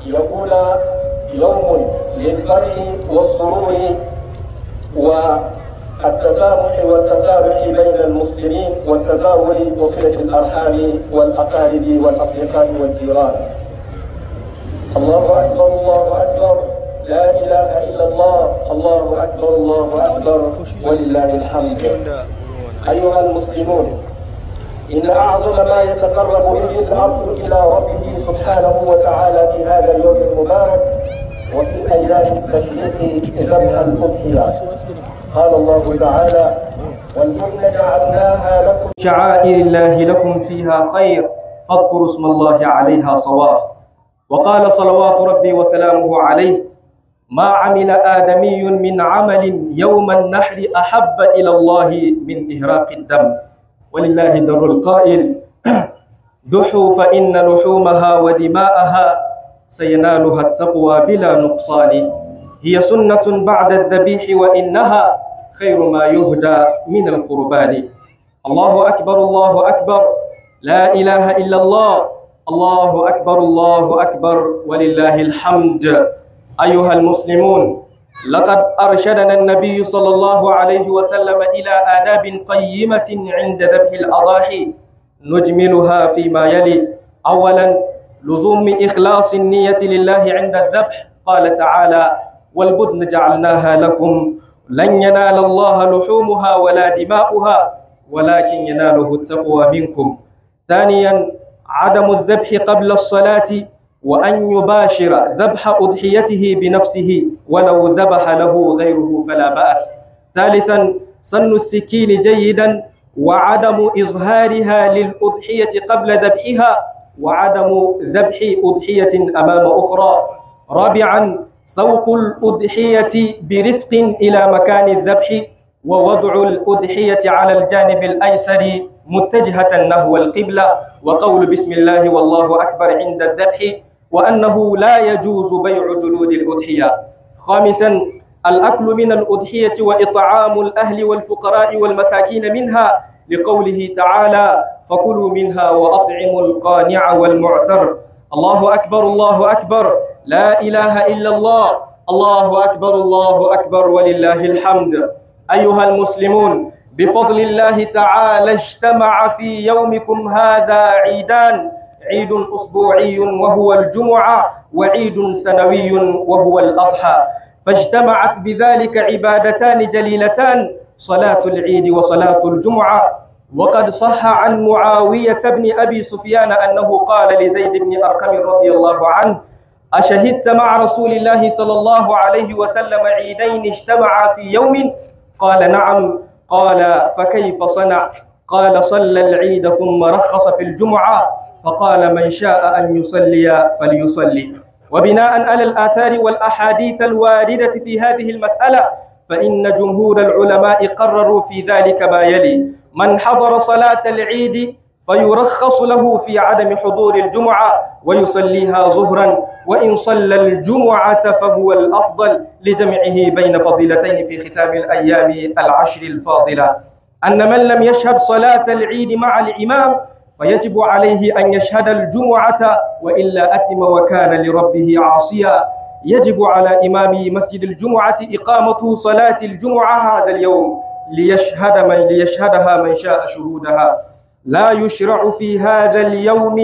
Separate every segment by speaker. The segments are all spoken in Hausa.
Speaker 1: يكون يوم للفرح والسرور والتسامح والتسامح بين المسلمين والتزاور وصلة الأرحام والأقارب والأصدقاء والجيران الله أكبر الله أكبر لا إله إلا الله الله أكبر الله أكبر ولله الحمد أيها المسلمون إن أعظم ما يتقرب به العبد إلى ربه سبحانه وتعالى في هذا اليوم المبارك وفي أيام التشريق ذبح الأضحية قال الله تعالى والجنة جعلناها لكم
Speaker 2: شعائر الله لكم فيها خير فاذكروا اسم الله عليها صواف وقال صلوات ربي وسلامه عليه ما عمل آدمي من عمل يوم النحر أحب إلى الله من إهراق الدم ولله در القائل دحوا فإن لحومها ودماءها سينالها التقوى بلا نقصان هي سنة بعد الذبيح وإنها خير ما يهدى من القربان الله أكبر الله أكبر لا إله إلا الله الله أكبر الله أكبر ولله الحمد أيها المسلمون لقد أرشدنا النبي صلى الله عليه وسلم إلى آداب قيمة عند ذبح الأضاحي نجملها فيما يلي أولا لزوم إخلاص النية لله عند الذبح قال تعالى والبدن جعلناها لكم لن ينال الله لحومها ولا دماؤها ولكن يناله التقوى منكم ثانيا عدم الذبح قبل الصلاة وأن يباشر ذبح أضحيته بنفسه ولو ذبح له غيره فلا بأس ثالثا سن السكين جيدا وعدم إظهارها للأضحية قبل ذبحها وعدم ذبح أضحية أمام أخرى رابعا سوق الأضحية برفق إلى مكان الذبح ووضع الأضحية على الجانب الأيسر متجهة نحو القبلة وقول بسم الله والله أكبر عند الذبح وأنه لا يجوز بيع جلود الأضحية خامسا الأكل من الأضحية وإطعام الأهل والفقراء والمساكين منها لقوله تعالى فكلوا منها وأطعموا القانع والمعتر الله أكبر الله أكبر لا إله إلا الله الله أكبر الله أكبر ولله الحمد أيها المسلمون بفضل الله تعالى اجتمع في يومكم هذا عيدان عيد أسبوعي وهو الجمعة وعيد سنوي وهو الأضحى فاجتمعت بذلك عبادتان جليلتان صلاة العيد وصلاة الجمعة وقد صح عن معاوية بن أبي سفيان أنه قال لزيد بن أرقم رضي الله عنه أشهدت مع رسول الله صلى الله عليه وسلم عيدين اجتمعا في يوم قال نعم قال فكيف صنع قال صلى العيد ثم رخص في الجمعة فقال من شاء أن يصلي فليصلي وبناء على الآثار والأحاديث الواردة في هذه المسألة فإن جمهور العلماء قرروا في ذلك ما يلي من حضر صلاة العيد فيرخص له في عدم حضور الجمعة ويصليها ظهرا وإن صلى الجمعة فهو الأفضل لجمعه بين فضيلتين في ختام الأيام العشر الفاضلة أن من لم يشهد صلاة العيد مع الإمام فيجب عليه أن يشهد الجمعة وإلا أثم وكان لربه عاصيا يجب على إمام مسجد الجمعة إقامة صلاة الجمعة هذا اليوم ليشهد من ليشهدها من شاء شهودها لا يشرع في هذا اليوم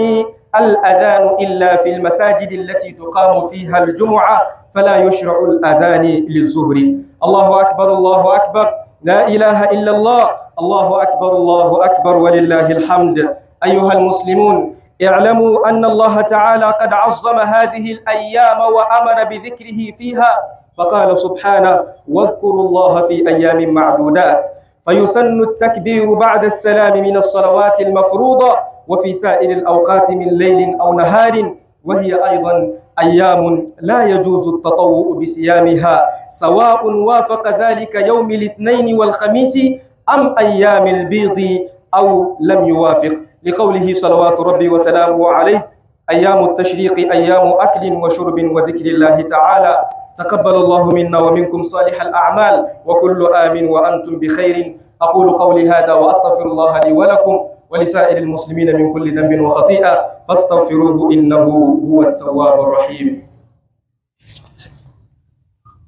Speaker 2: الأذان إلا في المساجد التي تقام فيها الجمعة فلا يشرع الأذان للظهر الله أكبر الله أكبر لا إله إلا الله الله أكبر الله أكبر ولله الحمد أيها المسلمون اعلموا أن الله تعالى قد عظم هذه الأيام وأمر بذكره فيها فقال سبحانه واذكروا الله في أيام معدودات فيسن التكبير بعد السلام من الصلوات المفروضة وفي سائر الأوقات من ليل أو نهار وهي أيضا أيام لا يجوز التطوع بصيامها سواء وافق ذلك يوم الاثنين والخميس أم أيام البيض أو لم يوافق لقوله صلوات ربي وسلامه عليه أيام التشريق أيام أكل وشرب وذكر الله تعالى تقبل الله منا ومنكم صالح الأعمال وكل آمن وأنتم بخير أقول قولي هذا وأستغفر الله لي ولكم ولسائر المسلمين من كل ذنب وخطيئة فاستغفروه إنه هو التواب الرحيم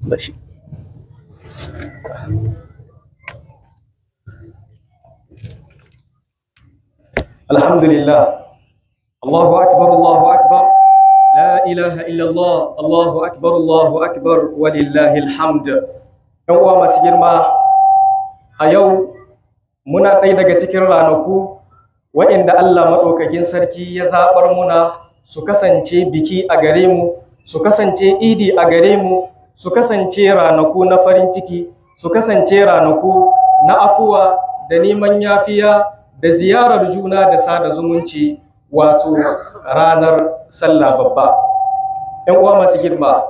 Speaker 2: bashi alhamdulillah Allahu akbar Allahu akbar la ilaha illallah Allahu akbar Allahu akbar walillahil hamd yan uwa masu girma a yau muna ɗaya daga cikin ranaku waɗanda Allah maɗaukakin sarki ya zaɓar muna su kasance biki a gare mu su kasance idi a gare mu su kasance ranaku na farin ciki su kasance ranaku na afuwa da neman yafiya da ziyarar juna da sada zumunci wato ranar sallah babba ‘yan uwa masu girma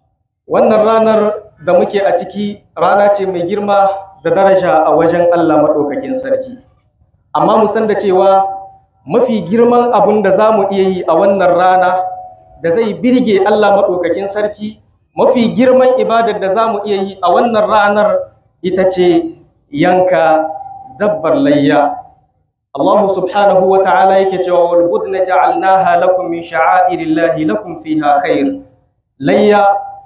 Speaker 2: wannan ranar da muke a ciki rana ce mai girma da daraja a wajen Allah maɗaukakin sarki amma mu san da cewa mafi girman abun da za mu iya yi a wannan rana da zai birge Allah maɗaukakin sarki mafi girman ibadar da za mu iya yi a wannan ranar ita ce yanka dabbar layya Allah subhanahu wa ta'ala yake cewa wal budna ja'alnaha lakum min sha'airillahi lakum fiha khair layya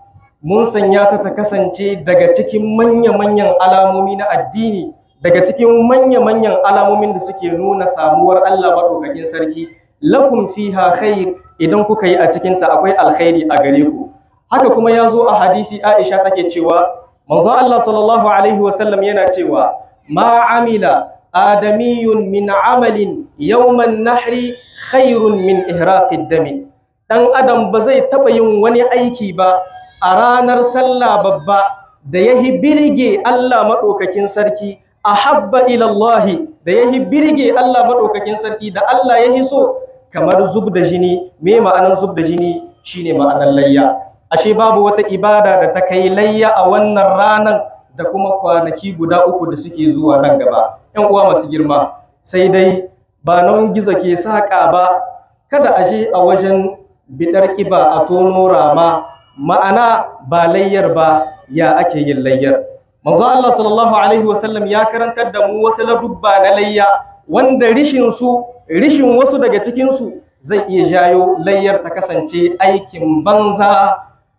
Speaker 2: mun sanya ta ta kasance daga cikin manya-manyan alamomi na addini daga cikin manya-manyan alamomin da suke nuna samuwar Allah maɗaukakin sarki lakum fiha khair idan kuka yi a cikinta akwai alkhairi a gare ku haka kuma ya zo a hadisi Aisha take cewa manzo Allah sallallahu alaihi wasallam yana cewa ma amila adamiyun min amalin yawman nahri khairun min ihraqid dami dan adam ba zai taba yin wani aiki ba a ranar sallah babba da yahi birge Allah madaukakin sarki ahabba ila Allah da yahi birge Allah madaukakin sarki da Allah yahi so kamar zub da jini me ma'anar zub da jini shine ma'anar layya ashe babu wata ibada da ta kai layya a wannan ranar da kuma kwanaki guda uku da suke zuwa nan gaba ‘yan uwa masu girma sai dai ba nan gizo ke saƙa ba kada a je a wajen biɗar ƙiba a tono rama ma'ana ba layyar ba ya ake yin layyar manzo Allah sallallahu alaihi wasallam ya karantar da mu wasu ladubba na layya wanda rishin su rishin wasu daga cikin su zai iya jayo layyar ta kasance aikin banza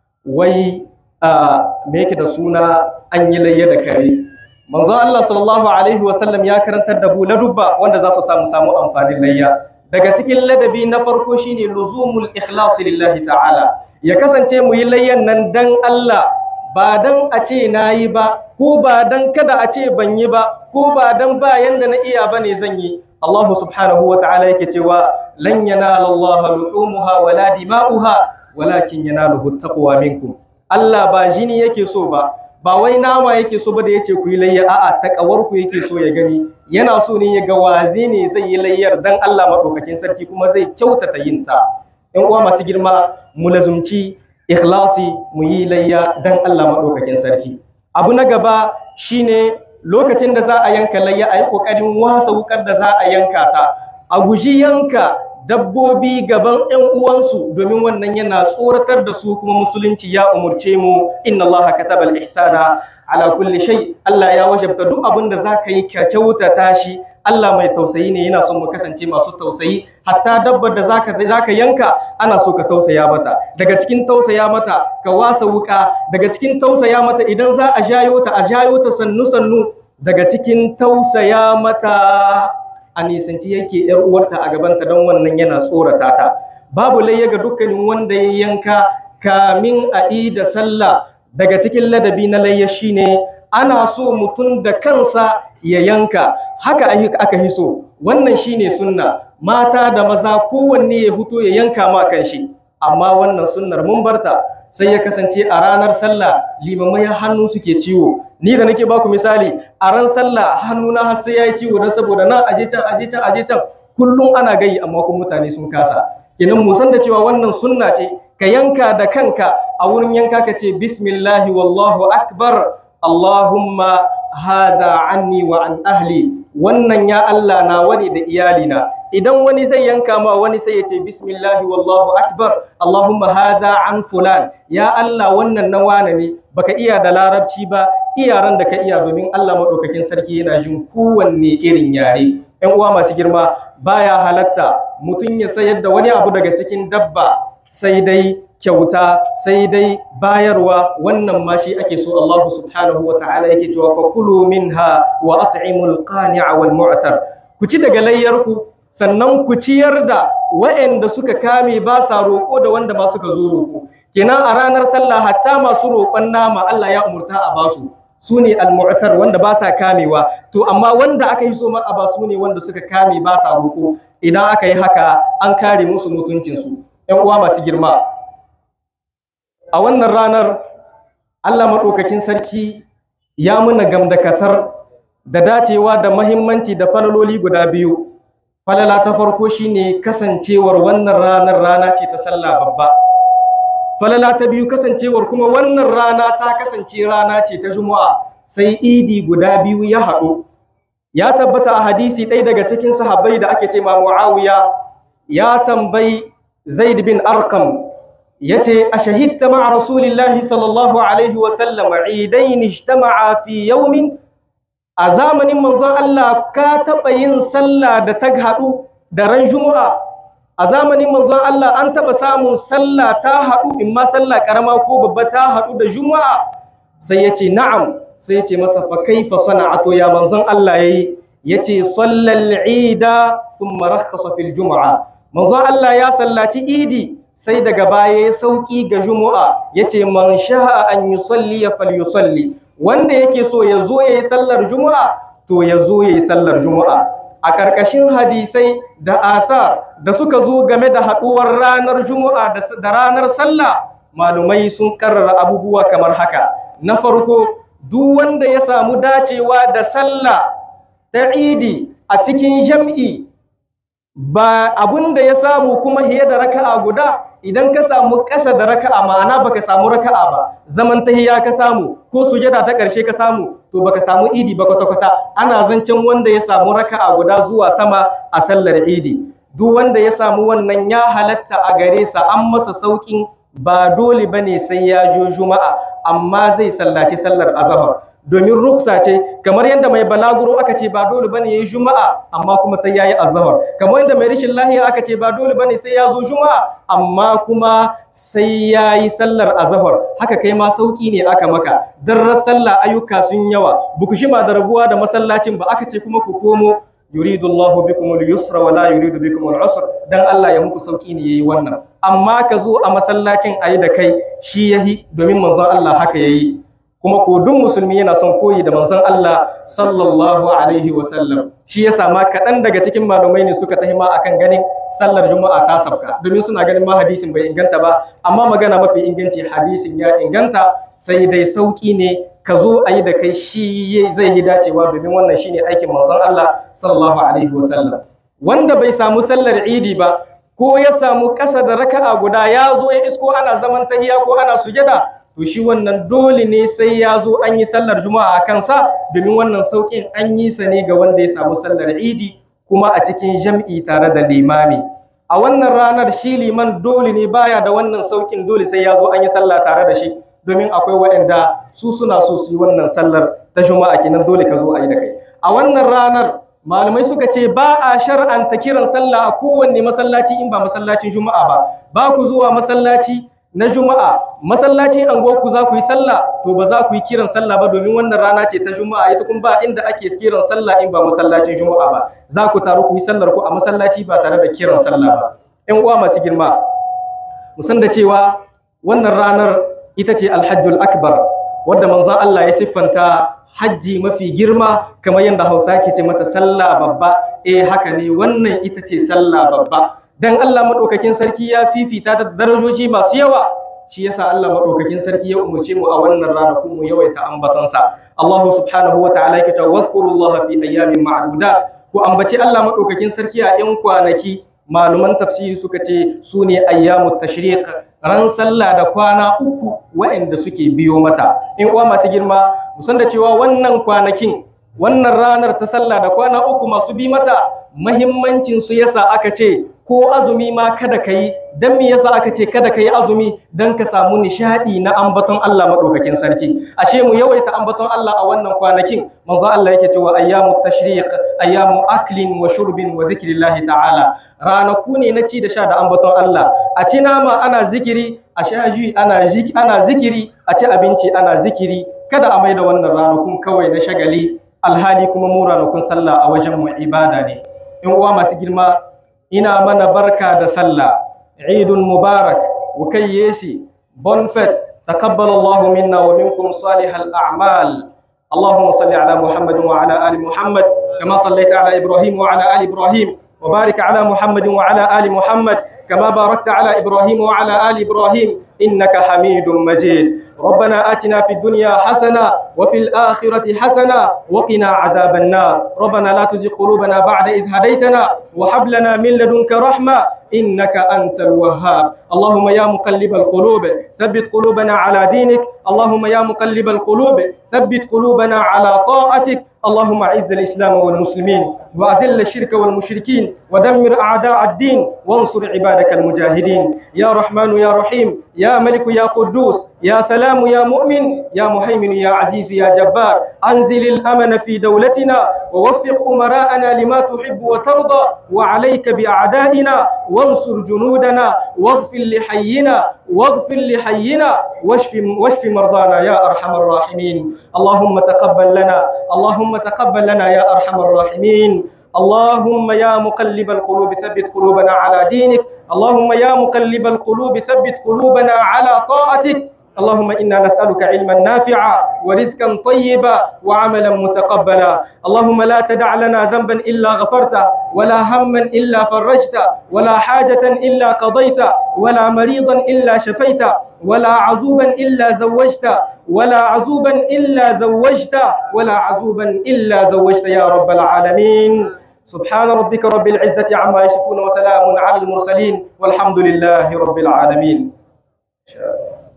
Speaker 2: wai me yake da suna an yi layya da kare manzo Allah sallallahu alaihi wasallam ya karantar da mu ladubba wanda za su samu samu amfanin layya daga cikin ladabi na farko shine luzumul ikhlas lillahi ta'ala ya kasance mu yi layyan nan dan Allah ba dan a ce nayi ba ko ba dan kada a ce ban yi ba ko ba dan ba yanda na iya bane zan yi Allah subhanahu wa ta'ala yake cewa lan yanala Allah lu'umuha wala dima'uha walakin yanaluhu taqwa minkum Allah ba jini yake so ba ba wai nama yake so ba da yace ku yi layya a'a takawar ku yake so ya gani yana so ne ya ga waze ne zai yi layyar dan Allah madaukakin sarki kuma zai kyautata yin ta ƴan uwa masu girma mu lazumci ikhlasi mu yi layya dan Allah madaukakin sarki abu na gaba shine lokacin da za a yanka layya a yi kokarin wasa wukar da za a yanka ta a guji yanka dabbobi gaban ‘yan uwansu domin wannan yana tsoratar da su kuma musulunci ya umurce mu inna Allah katabal ihsana ala kulli shay Allah ya wajabta duk abin da zaka yi ka kyautata shi Allah mai tausayi ne yana son mu kasance masu tausayi hatta dabbar da zaka zaka yanka ana so ka tausaya mata daga cikin tausaya mata ka wasa wuka daga cikin tausaya mata idan za a jayo ta a jayo ta sannu sannu daga cikin tausaya mata a nisanci yake ‘yar uwarta a gabanta don wannan yana tsorata ta. Babu layya ga dukkanin wanda ya yanka kamin a da sallah daga cikin ladabi na layya shine ana so mutum da kansa ya yanka haka aka hiso wannan shine sunna mata da maza kowanne ya fito ya yanka ma kanshi amma wannan sunnar mun barta sai ya kasance a ranar sallah limamai hannu suke ciwo ni da nake baku misali a ran sallah hannuna har sai yayi ciwo dan saboda nan aje can aje can aje can kullum ana gayi amma kuma mutane sun kasa kenan mu san da cewa wannan sunna ce ka yanka da kanka a wurin yanka ka ce bismillahi wallahu akbar allahumma hada anni wa an ahli wannan ya Allah na wani da iyalina idan wani zai yanka ma wani sai ya ce bismillahi wallahu akbar allahumma hada an fulan ya Allah wannan na wane ne baka iya da larabci ba iyaran da ka iya domin Allah madaukakin sarki yana jin kowanne irin yare ƴan uwa masu girma baya halatta mutum ya sayar da wani abu daga cikin dabba sai dai kyauta sai dai bayarwa wannan ma shi ake so Allah subhanahu wa ta'ala yake cewa fakulu minha wa at'imul qani'a wal mu'tar ku ci daga layyarku sannan ku ciyar da waɗanda suka kame ba sa roƙo da wanda ma suka zo roƙo kenan a ranar sallah hatta masu roƙon nama Allah ya umurta a basu su ne al-mu'tar wanda ba sa kamewa to amma wanda aka yi so ma a ba su ne wanda suka kame ba sa roƙo idan aka yi haka an kare musu mutuncinsu ‘yan uwa masu girma a wannan ranar Allah maɗaukakin sarki ya muna gamdakatar da dacewa da mahimmanci da falaloli guda biyu falala ta farko shine kasancewar wannan ranar rana ce ta sallah babba falala ta biyu kasancewar kuma wannan rana ta kasance rana ce ta juma'a sai idi guda biyu ya haɗu ya tabbata a hadisi ɗaya daga cikin sahabbai da ake ce ma muawiya ya tambayi zaid bin arkam ya ce a shahidta ma rasulillahi sallallahu alaihi wasallam idain ijtama'a fi yawmin a zamanin manzon Allah ka taɓa yin sallah da ta haɗu da ran juma'a a zamanin manzon Allah an taɓa samun sallah ta haɗu in ma sallah ƙarama ko babba ta haɗu da juma'a sai ya ce na'am sai ya ce masa fa kaifa sana'ato ya manzon Allah yayi yace sallal ida thumma rakhasa fil juma'a manzon Allah ya sallaci idi sai daga baya ya sauki ga juma'a yace man sha'a an yusalli falyusalli wanda yake so ya zo yayi sallar juma'a to ya zo yayi sallar juma'a a ƙarƙashin hadisai da athar da suka zo game da haɗuwar ranar juma'a da ranar sallah malumai sun karrara abubuwa kamar haka na farko duk wanda ya samu dacewa da sallah ta idi a cikin jam'i ba abun da ya samu kuma hiye da raka'a guda idan ka samu ƙasa da raka'a ma'ana baka samu raka'a ba zaman tahiya ka samu ko sujada ta ƙarshe ka samu to baka samu idi ba kwata-kwata ana zancen wanda ya samu raka'a guda zuwa sama a sallar idi duk wanda ya samu wannan ya halatta a gare sa an masa saukin ba dole bane sai ya jo juma'a amma zai sallaci sallar azhar domin ruksa ce kamar yadda mai balaguro aka ce ba dole bane yayi juma'a amma kuma sai yayi azhar kamar yadda mai rishin lahiya aka ce ba dole bane sai ya zo juma'a amma kuma sai yayi sallar azhar haka kai ma sauki ne aka maka darrar sallah ayyuka sun yawa buku shima da rabuwa da masallacin ba aka ce kuma ku komo yuridu Allahu bikum al-yusra wa la yuridu bikum al-usra dan Allah ya muku sauki ne yayi wannan amma ka zo a masallacin ayi da kai shi yahi domin manzon Allah haka yayi kuma ko duk musulmi yana son koyi da manzon Allah sallallahu alaihi wa sallam shi yasa ma kaɗan daga cikin malumai ne suka tahima akan ganin sallar juma'a ta sabka domin suna ganin ma hadisin bai inganta ba amma magana mafi inganci hadisin ya inganta sai dai sauki ne ka zo a yi da kai shi zai yi dacewa domin wannan shine aikin manzon Allah sallallahu alaihi wa sallam wanda bai samu sallar idi ba ko ya samu ƙasa da raka'a guda ya zo ya isko ana zaman tahiya ko ana sujada to shi wannan dole ne sai ya zo an yi sallar juma'a a kansa domin wannan sauƙin an yi sa ne ga wanda ya samu sallar idi kuma a cikin jam'i tare da limami a wannan ranar shi liman dole ne baya da wannan sauƙin dole sai ya zo an yi sallah tare da shi domin akwai waɗanda su suna so su yi wannan sallar ta juma'a kenan dole ka zo a yi da kai a wannan ranar malamai suka ce ba a shar'anta kiran sallah a kowanne masallaci in ba masallacin juma'a ba ba ku zuwa masallaci na juma'a masallacin anguwarku za ku yi sallah to ba za ku yi kiran sallah ba domin wannan rana ce ta juma'a ita kuma ba inda ake kiran sallah in ba masallacin juma'a ba za ku taru ku yi sallar ku a masallaci ba tare da kiran sallah ba ƴan uwa masu girma mu san da cewa wannan ranar ita ce alhajjul akbar wadda manzon Allah ya siffanta hajji mafi girma kamar yadda Hausa ke ce mata sallah babba eh haka ne wannan ita ce sallah babba dan Allah madaukakin sarki ya fifita da darajoji masu yawa shi yasa Allah madaukakin sarki ya umurce mu a wannan ranakun mu yawaita ambatonsa Allah subhanahu wa ta'ala yake cewa wadhkurullaha fi ayyamin ma'dudat ku ambaci Allah madaukakin sarki a yan kwanaki maluman tafsiri suka ce su ne ayyamut tashriq ran sallah da kwana uku waɗanda suke biyo mata in uwa masu girma musan da cewa wannan kwanakin wannan ranar ta sallah da kwana uku masu bi mata mahimmancin su yasa aka ce ko azumi ma kada ka yi don me yasa aka ce kada ka yi azumi don ka samu nishadi na ambaton Allah maɗaukakin sarki ashe mu yawaita ambaton Allah a wannan kwanakin manzo Allah yake cewa ayyamu tashriq ayyamu aklin wa shurbin wa zikrillahi ta'ala ranaku ne na ci da sha da ambaton Allah a ci nama ana zikiri a sha ji ana ana zikiri a ci abinci ana zikiri kada a maida wannan ranakun kawai na shagali alhali kuma mu ranakun sallah a wajen mu ibada ne in uwa masu girma ina mana barka da sallah idun mubarak وكيسي بونفت تقبل الله منا ومنكم صالح الأعمال اللهم صل على محمد وعلى آل محمد كما صليت على إبراهيم وعلى آل إبراهيم وبارك على محمد وعلى آل محمد كما باركت على إبراهيم وعلى آل إبراهيم إنك حميد مجيد ربنا آتنا في الدنيا حسنة وفي الآخرة حسنة وقنا عذاب النار ربنا لا تزغ قلوبنا بعد إذ هديتنا وهب لنا من لدنك رحمة إنك أنت الوهاب اللهم يا مقلب القلوب ثبت قلوبنا على دينك اللهم يا مقلب القلوب ثبت قلوبنا على طاعتك اللهم أعز الإسلام والمسلمين وأذل الشرك والمشركين ودمر أعداء الدين وانصر عبادك المجاهدين يا رحمن يا رحيم يا ملك يا قدوس يا سلام يا مؤمن يا مهيمن يا عزيز يا جبار أنزل الأمن في دولتنا ووفق أمراءنا لما تحب وترضى وعليك بأعدائنا وانصر جنودنا واغفر لحينا واغفر لحينا واشف واشف مرضانا يا أرحم الراحمين اللهم تقبل لنا اللهم تقبل لنا يا أرحم الراحمين اللهم يا مقلب القلوب ثبت قلوبنا على دينك اللهم يا مقلب القلوب ثبت قلوبنا على طاعتك اللهم إنا نسألك علما نافعا ورزقا طيبا وعملا متقبلا اللهم لا تدع لنا ذنبا إلا غفرته ولا هما إلا فرجته ولا حاجة إلا قضيته ولا مريضا إلا شفيته ولا عزوبا إلا زوجته ولا عزوبا إلا زوجته ولا عزوبا إلا زوجته يا رب العالمين سبحان ربك رب العزة عما يصفون وسلام على المرسلين والحمد لله رب العالمين إن شاء الله